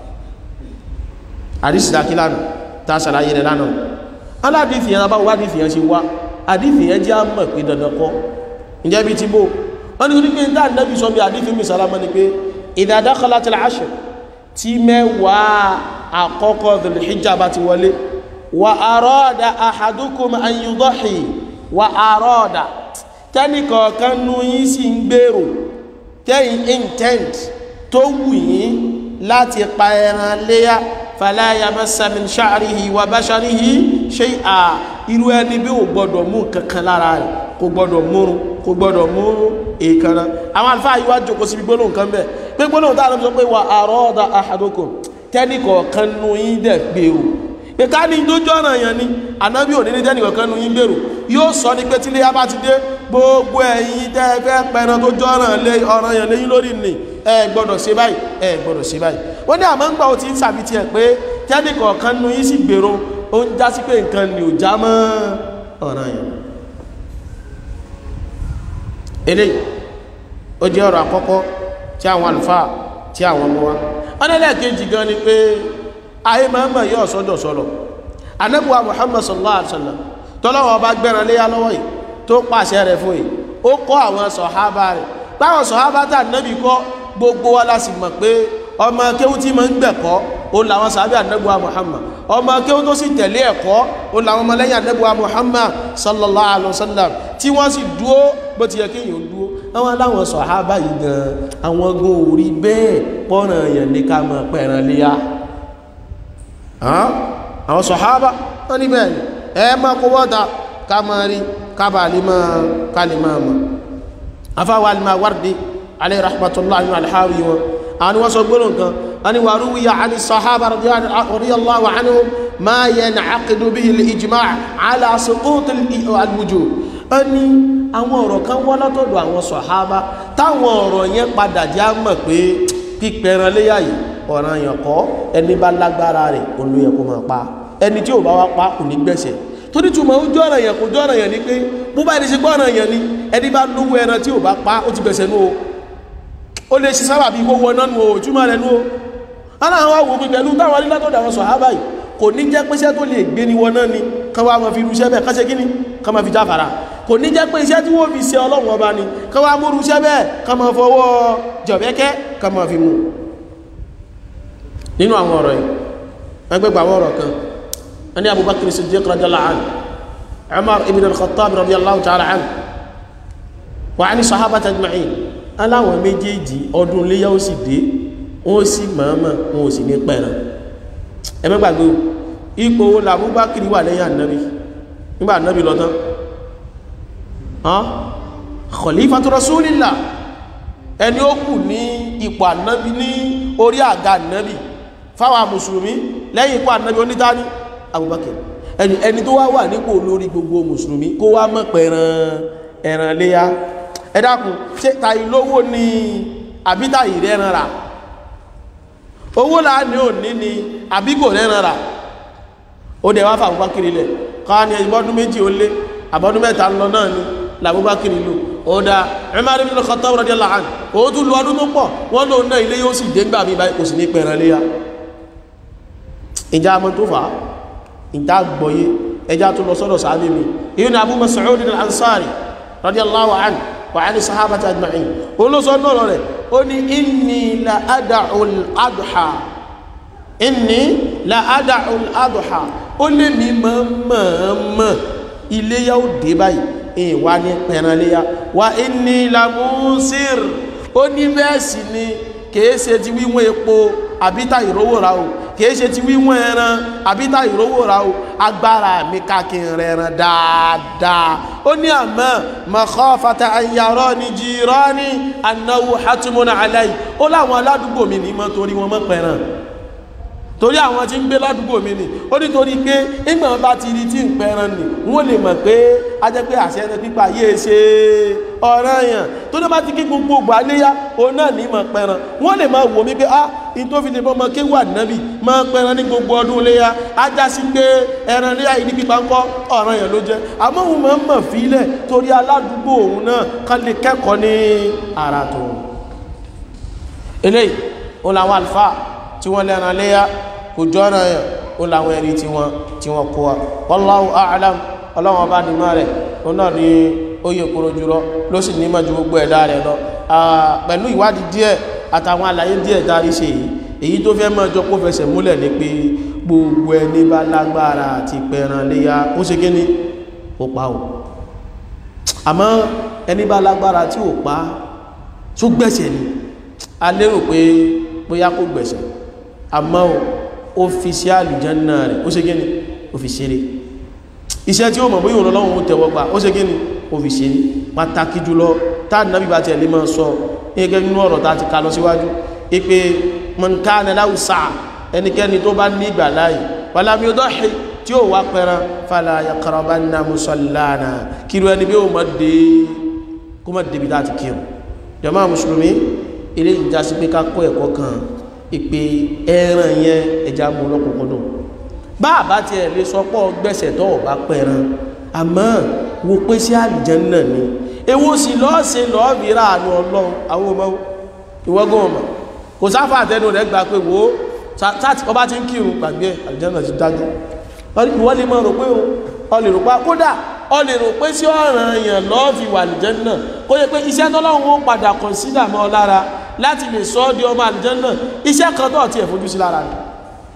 hadith dákí lánàá tá a ṣàlàyé rẹ̀ lánàá aládìsí yẹn abáwọ̀ adìsí yẹn ṣe wá adìsí yẹn jẹ́ àmọ̀ pé dandan kọ́ ǹjẹ́ bí ti bó wọ́n ní pé dáa nẹ́bí sọ bí hadith ummi salama ni pé idha dakhalatil ashr tí mẹ́wàá àkọ́kọ́ dhul-hijja bá ti wọlé wa arada ahadukum an yudahi wa arada tẹ́nìkọ̀ọ̀kan nú yí sí ń gbèrò tẹ́yìn intent tó wù yín láti pa ẹran léyá fala yamassa min sha'rihi wa basharihi shay'a irú ẹni bí ò gbọdọ̀ mú kankan lára rẹ̀ kò gbọdọ̀ múrun kò gbọdọ̀ múrun èèkànná àwọn àlfáà yíwá jókòó síbi gbólóhùn kan bẹ́ẹ̀ pé gbólóhùn tá a lọ sọ pé wa arada ahadukum tẹ́nìkọ̀ọ̀kan nú yín dẹ̀ gbèrò pé ká ní dójú ọ̀nà yẹn ni ànábì òní ní tẹ́nìkọ̀ọ̀kan nú yín gbèrò yóò sọ ní pé tí léyà bá ti dé gbogbo ẹ̀yin tẹ́ ẹ fẹ́ pẹran tó jọ́ràn lé ọ̀ràn yẹn léyìn lórí nì ẹ gbọ́dọ̀ ṣe báyìí ẹ gbọ́dọ̀ ṣe báyìí wọ́n ní àmọ́ ń gbà ó ti ń sàbí tiẹ̀ pé tẹ́nìkọ̀ọ̀kan nú yín sì gbèrò ó ń já sí pé nǹkan ni ò já mọ́ ọ̀ràn yẹn eléyìí ó jẹ́ ọ̀rọ̀ àkọ́kọ́ tí àwọn àlùfáà tí àwọn ọmọ wa wọ́n lẹ́lẹ́kejì gan ni pé ayé mọ́mọ́ yóò sọ́dọ̀ sọ́lọ̀ anẹ́bùwa Muhammad sallallahu alaihi wasallam tọ́lọ́wọ́ bá gbẹ̀rẹ̀ léyà lọ́wọ́ yìí tó pàṣẹ rẹ̀ fún yìí ó kọ́ àwọn sọ̀hábà rẹ̀ táwọn sọ̀hábà tà nẹ́bì kọ́ gbogbo wa láti mọ̀ pé ọmọ kéwú tí ma ń gbẹ̀kọ́ ó làwọn sàábì anẹ́bùwa Muhammad ọmọ kéwú tó sì tẹ̀lé ẹ̀kọ́ ó làwọn ọmọlẹ́yìn anẹ́bùwa Muhammad sallallahu alaihi wasallam tí wọ́n sì dúó bó ti yẹ kéèyàn dúó àwọn aláwọn sọ̀hábà yìí gan àwọn ogun orí bẹ́ẹ̀ pọ́nà èèyàn ní ká mọ̀ pẹ̀ràn léyà àwọn sọ̀hábà wọ́n ní bẹ́ẹ̀ ni ẹ máa kó wọ́ta ká máa rí kábà lè máa ká lè máa mọ̀ afáwà lè máa wárde alayhi rahmatullahi alhawi wọn àwọn ni wọ́n sọ gbọ́nà kan wọ́n ni wà rúwíyà àni sọ̀hábà radiyallahu anhum ma yan'aqidu bihi al-ijma' ala suqut al-wujub wọ́n ní àwọn ọ̀rọ̀ kan wọ́n látọ̀dọ̀ àwọn sọ̀hábà táwọn ọ̀rọ̀ yẹn padà já mọ̀ pé pípẹran léyà yìí ọ̀ràn yàn kọ́ ẹni bá lágbára rẹ̀ olóyẹ kó máa pa ẹni tí ò bá wá pa kò ní gbẹ̀sẹ̀ tó ní túmọ̀ ó jọ́ ọ̀ràn yàn kò jọ́ ọ̀ràn yàn ni pé bó bá ẹni ṣe gbọ́ ọ̀ràn yàn ni ẹni bá lówó ẹran tí ò bá pa ó ti gbẹ̀sẹ̀ nú o ó lè ṣe sábà bí wọ́wọ́ náà nù o túmọ̀ rẹ̀ nú o aláwọ̀ wá wò pé pẹ̀lú táwọn alílátọ̀dọ̀ àwọn sọ̀hábà yìí kò ní jẹ́ pẹ́sẹ́ tó lè gbé ni wọn náà ni kan wá mọ̀ fi irúṣẹ́ bẹ́ẹ̀ kán ṣe kí ni kan mọ̀ fi jáfara kò ní jẹ́ pé iṣẹ́ tí wọ́n fi ṣe ọlọ́run ọba ni kan wá mú irúṣẹ́ bẹ́ẹ̀ kan mọ̀ fọwọ́ jọ̀bẹ́kẹ́ kan mọ̀ fi mú nínú àwọn ọ̀rọ̀ yìí ẹgbẹ́gbà àwọn ọ̀rọ̀ kan wọ́n ní Abubakar Siddiq radiyallahu anhu Umar ibn al-Khattab radiyallahu ta'ala anhu wa ani sahabata ajma'in aláwọn méjèèjì ọdún léyà ó sì dé wọ́n sì mọ̀ọ́mọ̀ wọn ò sì ní pẹ̀ràn ẹgbẹ́gbàgbé ipò wo la Abubakar wà lẹ́yìn ànábì nígbà ànábì lọ tán khalifatu rasulillah ẹni ó kù ní ipò ànábì ní orí àga ànábì fáwọn mùsùlùmí lẹ́yìn ipò ànábì onítàní Abubakar ẹni ẹni tó wá wà nípò olórí gbogbo mùsùlùmí kó wá mọ̀ pẹ̀ràn ẹ̀ràn léyá ẹ dákun ṣe tàì lówó ni àbí tàì rẹ́ran rà owó là ní òní ni àbí kò rẹ́ran rà ó dẹ̀ wá fà Abubakar lẹ̀ káwá ní ẹgbọ́dún méjì ó lé àbọ́dún mẹ́ta lọ náà ni làbúbákir lò ó dá Umar ibn al-Khattab radiyallahu anhu ó tún lu ọdún tó pọ̀ wọ́n lò náà ilé yóò sì dé gbà mí báyìí kò sì ní pẹ̀rẹ̀ léyà ìjà mọ́ tó fà á ìjà gbọ́yé ẹjá tó lọ sọ́dọ̀ sáábé mi ìyún ni Abu Mas'ud al-Ansari radiyallahu anhu wa ani sahabati ajma'in ó ló sọ náà rẹ̀ ó ní inni la ada'u al-adha inni la ada'u al-adha ó lé mi mọ́ mọ́ mọ́ iléyà ó dé báyìí ìwà ní pẹ̀rànléyà wà inni lamusir ó ní bẹ́ẹ̀ sì ni kìí ṣe ti wíwọ́n epo àbíta ìrówó ra o kìí ṣe ti wíwọ́n ẹran àbíta ìrówó ra o agbára mi kákin rẹran dáadáa ó ní àmọ́ makhafata an yarani jirani annahu hatimun alayhi ó láwọn aládùúgbò mi ní mọ́ torí wọn mọ́ pẹ̀ràn torí àwọn tí ń gbé ládùúgbò mi ni ó nítorí pé ìgbà bá ti rí tí ń pẹran nì wọ́n lè mọ̀ pé a jẹ́ pé àṣẹ ẹni pípa yéé ṣe ọ̀ràn èèyàn tó ní bá ti kí gbogbo ògbà léyà òun náà ní mọ̀ pẹran wọ́n lè máa wò mí pé ah in tó fi lè bọ́ ọmọ kéwà nábì máa pẹran ní gbogbo ọdún léyà á já sí pé ẹran léyà yìí ní pípa ń kọ́ ọ̀ràn èèyàn ló jẹ́ àmọ́ òun máa ń mọ̀ fílẹ̀ torí aládùúgbò òun náà ká lè kẹ́kọ̀ọ́ ní ara tó eléyìí òun làwọn àlùfáà tí wọ́n lẹ́ran léyà kò jọ́nà yàn ó láwọn ẹ̀rí tí wọ́n tí wọ́n kó wa wallahu a'lam ọlọ́wọ́n bá ní máa rẹ̀ ó náà ní óyè kúrò jùlọ ló sì nímọ̀ ju gbogbo ẹ̀dá rẹ̀ lọ pẹ̀lú ìwádìí díẹ̀ àtàwọn àlàyé díẹ̀ dárí ṣe yìí èyí tó fẹ́ mọ́ ọjọ́ kó fẹsẹ̀ múlẹ̀ ní pé gbogbo ẹni bá lágbára àti pẹran léyà ó ṣe kí ni ó pa ò àmọ́ ẹni bá lágbára tí ò pa tó gbẹ̀ṣẹ̀ ni a lérò pé bóyá kó gbẹ̀ṣẹ̀ àmọ́ ó fi sí àlùjánnà rẹ̀ ó ṣe gíní ó fi ṣeré iṣẹ́ tí ó mọ̀ bóyí Ọlọ́run ó tẹ́wọ́ gbà ó ṣe gíní ó fi ṣeré pàtàkì jùlọ tá nàbí bá tẹ̀lé máa sọ gẹ́gẹ́ nínú ọ̀rọ̀ tá ti ká lọ síwájú ipé man kana lahu sa'a ẹnikẹ́ni tó bá ní ìgbà láàyè walam yudahi tí ó wá pẹran fala yaqrabanna musallana kírú ẹni bí ó mọ̀ dé kó mọ̀ débi láti kírun jàmáà mùsùlùmí ilé ìjásí pé ká kọ́ ẹ̀kọ́ kan ìpè ẹran yẹn ẹja mú lọ́kùnkúndùn bá àbá tí ẹ lè sọ pọ̀ gbẹ̀sẹ̀ tó ọ̀bá pẹran àmọ́ wo pé sí àlùjánnà ni èwo sì lọ́ọ́ ṣe lọ́ọ́ bí ráàánú ọlọ́run àwọn ọmọ ìwọ́gán ọmọ kò sáfà àtẹnu rẹ̀ gbà pé wo sáàtì ọba ti ń kírun gbàgbé àlùjánnà ti dájú ìwọ́n lè máa rò pé ọ lè rò pa kódà ọ lè rò pé sí ọ̀ràn èèyàn lọ́ọ́ fi wà àlùjánnà kó yẹ pé iṣẹ́ tọ́lọ́run ó padà kọ̀nsídà mọ́ ọ lára láti lè sọ ọ́ di ọmọ àlùjánnà iṣẹ́ kan tó ti ẹ̀ fojú sí lára rẹ̀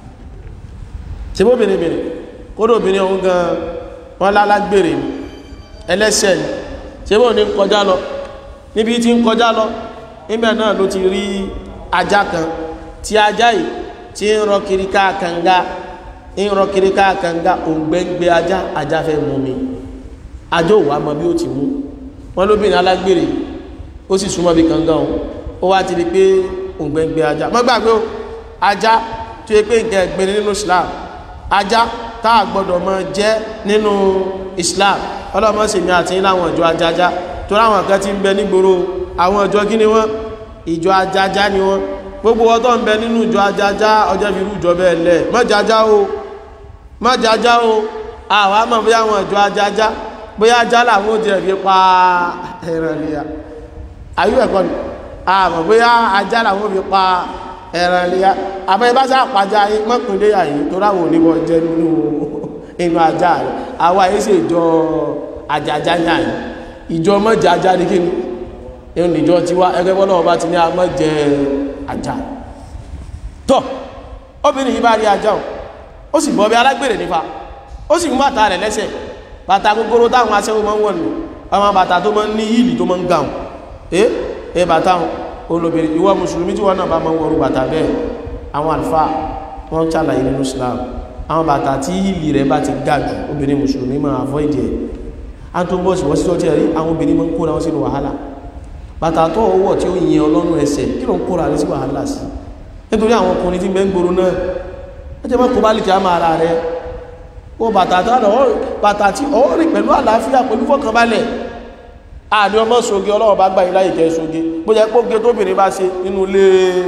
ṣe bó bìnrin bìnrin kódò obìnrin ọ̀hún gan wọ́n lálágbèrè ní ẹlẹ́ṣẹ̀ ni ṣe bó ní kọjá lọ níbi tí ń kọjá lọ níbẹ̀ náà ló ti rí ajá kan tí ajá yìí tí ń rọ kiri káàkanga ń rọ kiri káàkanga òǹgbẹ́ngbẹ́ ajá ajá fẹ́ mú mi ajá ò wá mọ bí ó ti mú wọ́n lóbìnrin alágbèrè ó sì súnmọ́ bí kangan òun ó wá ti rí pé òǹgbẹ́ngbẹ́ ajá mọ́ gbàgbé o ajá tó yẹ pé nǹkan ẹ̀gbin nínú Islam ajá tá a gbọ́dọ̀ mọ jẹ́ nínú Islam ọlọ́mọ sì mi àti láwọn ìjọ ajájá tó láwọn kan ti ń bẹ nígboro àwọn ìjọ kí ni wọ́n ìjọ ajájá ni wọ́n gbogbo ọtọ́ ń bẹ nínú ìjọ ajájá ọjọ́ fi rú ìjọ bẹ́ẹ̀ lẹ̀ mọ́ jájá o mọ́ jájá o àwọn àmọ́ bóyá àwọn ìjọ ajájá bóyá ajá làwọn ò jẹ́ fi pa ẹran ìlera ayú ẹ̀kọ́ ni àmọ́ bóyá ajá làwọn fi pa ẹran ìlera àmọ́ ibá sá pàjá mọ́kùnlé àyí tó ráwọ̀ oníbọ̀ jẹ́ nínú inú ajá rẹ̀ àwa yìí sì jọ àjàjá yà yìí ìjọ mọ́jẹ ajá ní kíni ẹ̀rùn ìjọ ti wá ẹgbẹ́ bọ́lá ọba ti ní a mọ́jẹ ajá tọ́ obìnrin yìí bá rí ajá ó sì bọ́ bí alágbèrè nípa ó sì mú bàtà rẹ̀ lẹ́sẹ̀ bàtà gbogbo táwọn aṣẹ́wó máa ń wọ̀ nù ọmọ bàtà tó máa ń ní yìlì tó máa ń gàùn ẹ́ ẹ bàtà olóbìnrin ìwọ mùsùlùmí tí wọ́n náà bá máa ń wọrú bàtà bẹ́ẹ̀ àwọn àlùfáà wọ́n ṣàlàyé nínú Islam àwọn bàtà tí ìlì rẹ̀ bá ti ga jù obìnrin mùsùlùmí máa avoid ẹ̀ a tó bọ́ sí wọ́n sí tọ́tí ẹ̀rí àwọn obìnrin máa ń kóra wọn sínú wàhálà bàtà tó ọwọ́ tí ó yin ọlọ́run ẹsẹ̀ kí ló ń kóra rẹ̀ sí wàhálà sí nítorí àwọn ọkùnrin tí gbẹ́ ń gbòrò náà ó jẹ́ mọ́kò bá lè kí á máa ra rẹ̀ ó bàtà bàtà tí ó rìn pẹ̀lú àlàáfíà pẹ̀lú fọkànbalẹ̀ àní ọmọ soge ọlọ́run bá gbà yín láyè kẹ́ soge bó jẹ́ póge tóbìnrin bá ṣe nínú ilé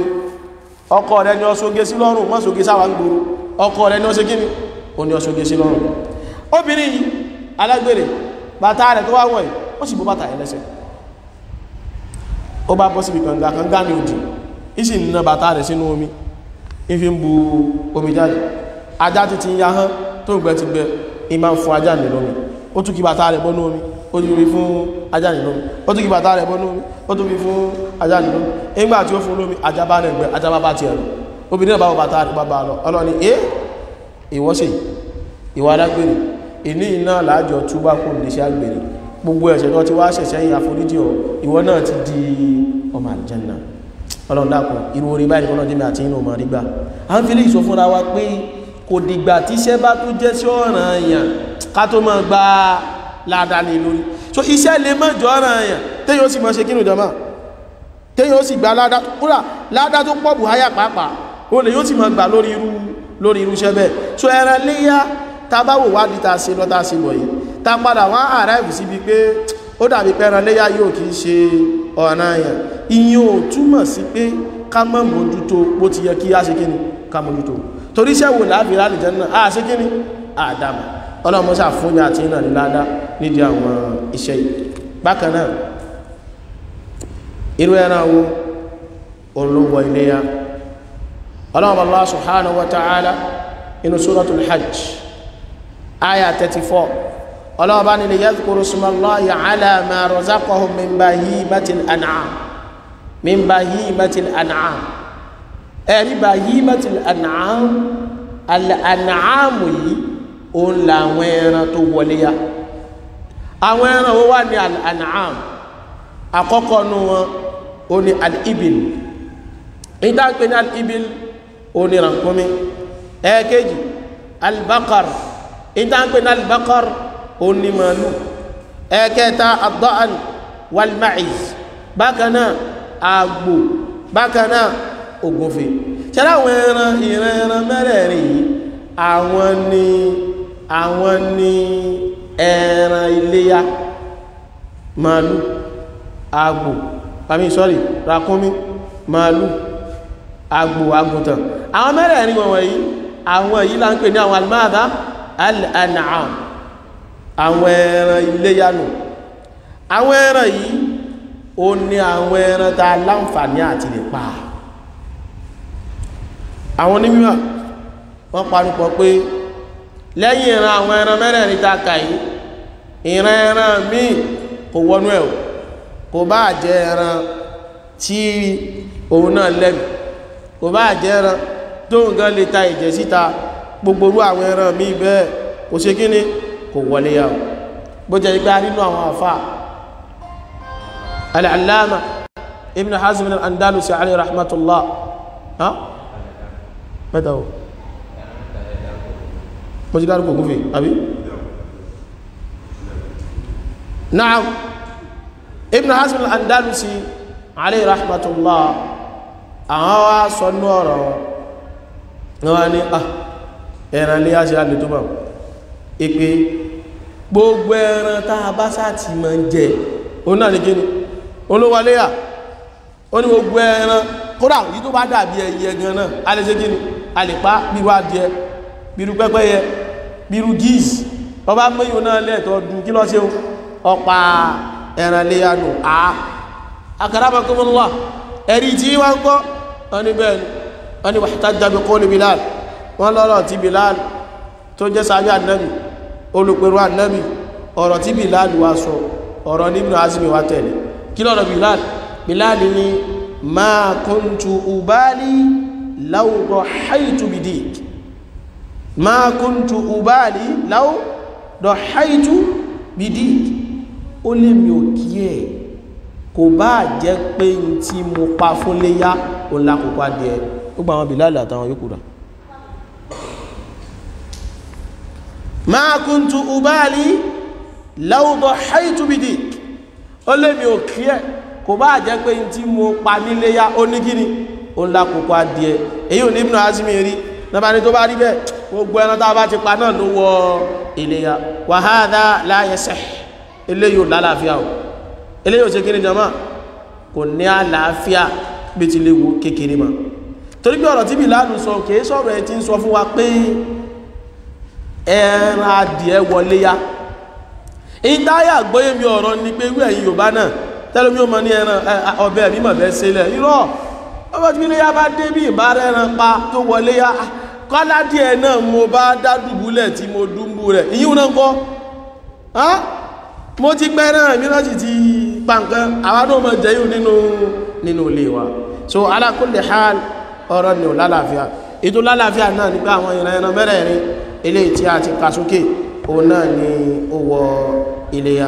ọkọ rẹ̀ ni ó soge sí lọ́rùn mọ́ soge sáwà ń gbòrò ọkọ rẹ̀ ní ó ṣe gíní o ní ọṣoge sí lọ́rùn obìnrin yìí alágbèrè bàtà rẹ̀ tó wá wọ̀nyí ó sì bó bàtà ẹ̀ lẹ́sẹ̀ ó bá bọ́ síbi kànga kànga ní òjì ìsì nínú bàtà rẹ̀ sínú omi ìfi ń bu omi jáde ajá ti ti ya hán tó ń gbẹ ti gbẹ ìmá ń fún ajá ní lómi ó tún kí bàtà rẹ̀ bọ́nú omi ó tún fi fún ajá ní lómi ó tún kí bàtà rẹ̀ bọ́nú omi ó tún fi fún ajá ní lómi nígbà tí ó fún lómi ajá bá rẹ̀ gbẹ ajá bá bá tiẹ̀ lọ obìnrin náà bá wọ bàtà rẹ̀ bá bá lọ ọlọ́ni eh ìwọ́sẹ̀ ìwà alágbèrè ìní iná láàjọ túbá kò lè ṣe àgbèrè gbogbo ẹ̀ṣẹ̀ tó ti wá ṣẹ̀ṣẹ̀ yìí àforíjì ọ ìwọ náà ti di ọmọ àlìjẹ́nà ọlọ́run dákun irú orí báyìí kọ́nà jẹ́mi àti inú ọmọ rígbà a ń fi lè sọ fúnra wa pé kò dìgbà tí iṣẹ́ bá tó jẹ́ sí ọ̀ràn èèyàn ká tó máa gba ládàá lé lórí so iṣẹ́ lè má jọ ọ̀ràn èèyàn téèyàn ó sì máa ṣe kínú jọmọ́ téèyàn ó sì gba ládàá kúrà ládàá tó pọ̀ bùháyà pàápàá ó lè yóò sì máa gbà lórí irú lórí irú iṣẹ́ bẹ́ẹ̀ so ẹran léyà tá a bá wò wádìí tá a ṣe lọ tá a ṣe bọ̀ yìí tá a padà wá àráìbù síbi pé ó dàbí pé ẹran léyà yóò kì í ṣe ọ̀ràn èèyàn ìyẹn ò túmọ̀ sí pé ká má mójútó bó ti yẹ kí á ṣe kí ni ká mójútó torí iṣẹ́ wò láàbí láti jẹ́ náà á ṣe kí ni àdàmà ọlọ́mọṣà fún ní àti ìrìnà níláadá nídìí àwọn iṣẹ́ yìí bákan náà irú ẹran wo olówó iléyà ọlọ́mọ Allah subhanahu wa ta'ala inú suratul hajj aya 34 ọlọ́mọ bá nílé yadhkuru ismallahi ala ma razaqahum min bahimatil an'am min bahimatil an'am ẹ̀rí bahimatil an'am al-an'am yìí òun làwọn ẹran tó wọlé ya àwọn ẹran wo wà ní al-an'am àkọ́kọ́ nu wọn ó ní al-ibil ìdáǹpé ní al-ibil ó ní rànkúnmí ẹ̀ẹ́kejì al-baqar ìdáǹpé ní al-baqar ó ní màálù ẹ̀ẹ́kẹta ad-da'an wal-ma'iz bákan náà àgbò bákan náà ògúnfe ṣẹlẹ̀ àwọn ẹran ìran ẹran mẹ́rẹ̀ẹ̀rin yìí àwọn ni àwọn ni ẹran iléyá màálù àgbò pàmí sọ́rì ràkúnmí màálù àgbò àgùntàn àwọn mẹ́rẹ̀ẹ̀rin wọ̀n wọ̀nyí àwọn èyí là ń pè ní àwọn almáàdá al-an'am àwọn ẹran iléyá nù àwọn ẹran yìí ó ní àwọn ẹran tá a láǹfààní àti lè pa àwọn onímọ̀ wọ́n parúpọ̀ pé lẹ́yìn ìran àwọn ẹran mẹ́rẹ̀ẹ̀rin tá a kà yìí ìran ẹran míì kò wọnú ẹ̀ kò bá jẹ́ ẹran tí òun náà lẹ́mì kò bá jẹ́ ẹran tó ń gan lè ta ìjẹ́ síta gbogbo orú àwọn ẹran míì bẹ́ẹ̀ kò ṣe kíni kò wọlé yà bó jẹ́ ipá nínú àwọn àfà al-allama ibn hazm al-andalusi alayhi rahmatullah ha mẹ́ta o mo ti dárúkọ gúnfẹ́ àbí na'am ibn hazm al-andalusi alayhi rahmatullah àwọn wá sọ ní ọ̀rọ̀ wọn ni ah ẹran lé àṣẹ alẹ́ tó bá ìpé gbogbo ẹran tá a bá sáti ma ń jẹ òun náà ní kí ni olówọléyà ó ní gbogbo ẹran kódà yí tó bá dàbí ẹyẹ gan náà a lè ṣe kí ni a lè pa bíru adìẹ bíru pẹ́pẹ́yẹ bíru gíìs ọba mẹ́yìn náà lẹ́ẹ̀tọ́ dùn kí lọ ṣe ọpa ẹran léyà nù á akaramakumullah ẹ̀rí tí wọ́n ń kọ́ wọ́n ní bẹ́ẹ̀ ni wọ́n ní wahtajja bi qawli Bilal wọ́n lọ́rọ̀ tí Bilal tó jẹ́ sábẹ́ ànábì olùpẹ̀rù ànábì ọ̀rọ̀ tí Bilal wá sọ ọ̀rọ̀ ní Ibn Hazmi wá tẹ̀lé kí lọ́rọ̀ Bilal Bilal ni ma kuntu ubali law dahaytu bidik ma kuntu ubali law dahaytu bidik ó lè mi ò kí ẹ̀ kò bá jẹ́ pé n tí mo pa fún léyá o lákòókò adìẹ gbogbo àwọn Bilal àtàwọn yòókù rà ma kuntu ubali law dahaytu bidik ó lè mi ò kí ẹ̀ kò bá jẹ́ pé n tí mo pa ní léyá ó ní kíni o lákòókò adìẹ èyí ò ní Ibn Hazmi rí nàbà ní tó bá rí bẹ́ẹ̀ gbogbo ẹran tá a bá ti pa náà ló wọ iléyá wa hadha la yasih eléyìí ò lálàáfíà o eléyìí ò ṣe kíni jama kò ní àlàáfíà bí ti léwu kékeré ma torí bí ọ̀rọ̀ tí Bilal sọ kìí sọ̀rọ̀ ẹ̀ tí ń sọ fún wa pé ẹran adìẹ wọlé ya ìdáyà gbóyè mi ọ̀rọ̀ ni pé wí ẹ̀yìn Yorùbá náà tẹ́lẹ̀ mi ò mọ ní ẹran ọbẹ̀ mímọ̀ bẹ́ẹ̀ sílẹ̀ irọ́ ọmọ tí ilé ya bá dé bí ìbára ẹran pa tó wọlé ya kọ́lá díẹ̀ náà mo bá dá dùbúlẹ̀ tí mo dúnbù rẹ̀ ìyíwò náà kọ́ mo ti pẹ́ náà mìíràn sì ti pa nǹkan àwọn náà mọ̀ jẹ́ yìí nínú nínú ilé wa so ala kulli hal ọ̀rọ̀ ni ò lálàáfíà ètò lálàáfíà náà nípa àwọn ìran ẹran mẹ́rẹ̀ẹ̀rin eléyìí tí a ti kà sókè òun náà ni ó wọ iléyá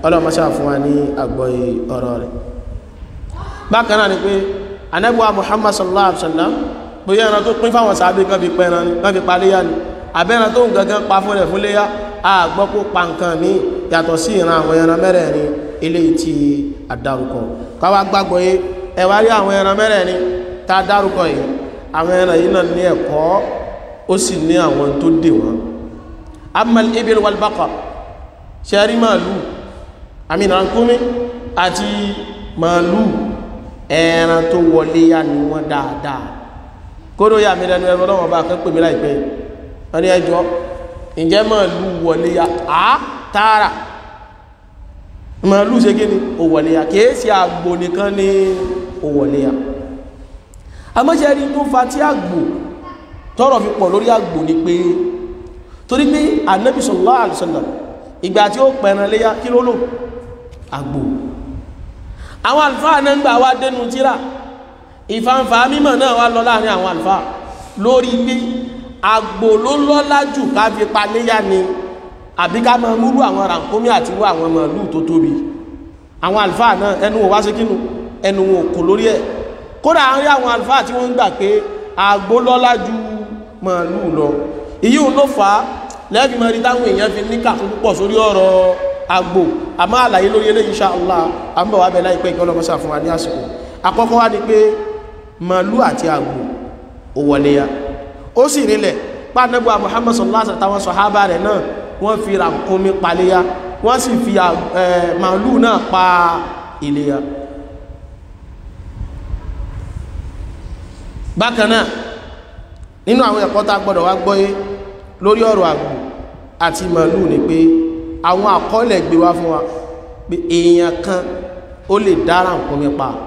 ọlọ́mọṣà fún wa ní àgbọ́yé ọ̀rọ̀ rẹ̀ bákan náà ni pé anẹ́bùwà Muhammad sallallahu alaihi wasallam bóyá ẹran tó pín fáwọn sàábé kan fi pẹran ni kan fi paléyà ni àbẹ́ran tó ń gangan pa fún rẹ̀ fún léyà a gbọ́ kó pa nǹkan mi yàtọ̀ sí ìran àwọn ẹran mẹ́rẹ̀ẹ̀rin eléyìí tí a dárúkọ káwá gbàgbọ́ yé ẹ wá rí àwọn ẹran mẹ́rẹ̀ẹ̀rin tá a dárúkọ yìí àwọn ẹran yìí náà ní ẹ̀kọ́ ó sì ní àwọn tó dè wọ́n amal ibil wal baqar ṣẹ́rí màálù àmì ìrànkúmí àti màálù ẹran tó wọlé yá ni wọ́n dáadáa kódó yà mí lẹ́nu ẹ̀rọ lọ́wọ́ bá kẹ́ pè mí láìpẹ́ wọ́n ní ẹjọ́ ǹjẹ́ màálù wọlé yá á tààrà màálù ṣe kí ni ó wọlé yá kìí ṣe àgbò nìkan ní ó wọlé yá àmọ́ṣẹ́rí tó fa tí àgbò tọ́rọ̀ fi pọ̀ lórí àgbò ni pé torí pé Ànábì sallallahu alaihi wasallam ìgbà tí ó pẹ̀ràn léyá kí ló lò àgbò àwọn àlùfáà náà ń gbà wá dénú tíra ìfàǹfà mímọ̀ náà wá lọ láàrin àwọn àlùfáà lórí pé àgbò ló lọ́lá jù ká fi pa léyá ni àbí ká máa múrú àwọn rànkómí àti wá àwọn màálù tó tóbi àwọn àlùfáà náà ẹnu wọn wá sí kínú ẹnu wọn kò lórí ẹ̀ kódà àárín àwọn àlùfáà tí wọ́n ń gbà pé àgbò lọ́lá ju màálù lọ èyí ò ló fà á lẹ́bí mẹ́rin táwọn èèyàn fi ní kàkún púpọ̀ sórí ọ̀rọ̀ àgbò àmọ́ àlàyé lórí eléyìí insha Allah àmbọ̀ wà bẹ̀ láìpẹ́ ìkọ́ lọ́mọ́sà fún wa ní àsìkò àkọ́kọ́ wá ní pé màálù àti àgbò ò wọlé ya ó sì rílẹ̀ pàdánù Muhammad sallallahu alaihi wasallam sọ̀hábà rẹ̀ náà wọ́n fi ràkúnmí paléyà wọ́n sì fi màálù náà pa iléyà bákan náà nínú àwọn ẹ̀kọ́ tá a gbọ́dọ̀ wá gbọ́yé lórí ọ̀rọ̀ àgbò àti màálù ni pé àwọn àkọọ́lẹ̀ gbé wá fún wa pé èèyàn kan ó lè dára nǹkan mi pa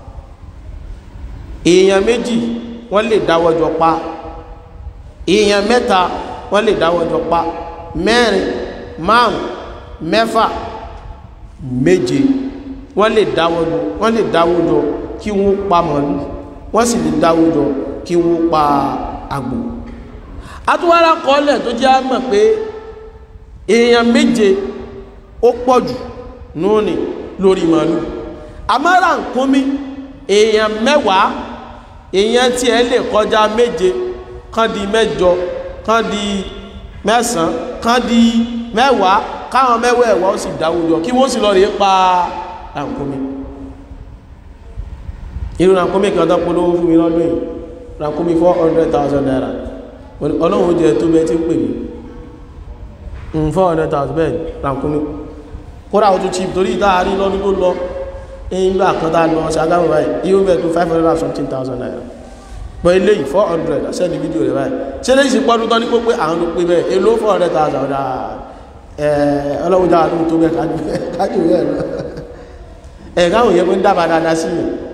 èèyàn méjì wọ́n lè dáwọ́jọ pa èèyàn mẹ́ta wọ́n lè dáwọ́jọ pa mẹ́rin márùn mẹ́fà méje wọ́n lè dáwọ́jọ wọ́n lè dáwọ́jọ kí wọ́n pa màálù wọ́n sì lè dáwọ́jọ kí wọ́n pa àgbò àtúwárá kọ́lẹ̀ tó jẹ́ mọ̀ pé èèyàn méje ó pọ̀jù nóòní lórí màálù àmọ́ra nkúnmí èèyàn mẹ́wàá èèyàn tí ẹ lè kọjá méje kán di mẹ́jọ kán di mẹ́sàn kán di mẹ́wàá káwọn mẹ́wàá ẹ̀wà ó sì dáwùjọ kí wọ́n sì lọ rí pa rànkúnmí irú rànkúnmí kan tó polówó fún mi lọ́dún yìí rànkúnmí four hundred thousand naira ọlọ́run jẹ́ tó bẹ́ tí ń pè ní four hundred thousand bẹ́ẹ̀ rànkúnmí kódà ó tún cheap torí ìtaàrí lọ́dún tó lọ ìgbà kan tá lọ ṣàgámù báyìí yíó bẹ̀ tó five hundred and something thousand naira pọ̀ ilé yìí four hundred sẹ́ni fídíò rẹ̀ báyìí ṣé lè ṣe pọ́dún tán ní pé àwọn tó pé bẹ́ẹ̀ èlò four hundred thousand ọ̀dà ọlọ́run dára tó tó bẹ́ẹ̀ kájú rẹ̀ lọ ẹ̀ káwọn yẹn pé ń dábàá dáadáa sí yìí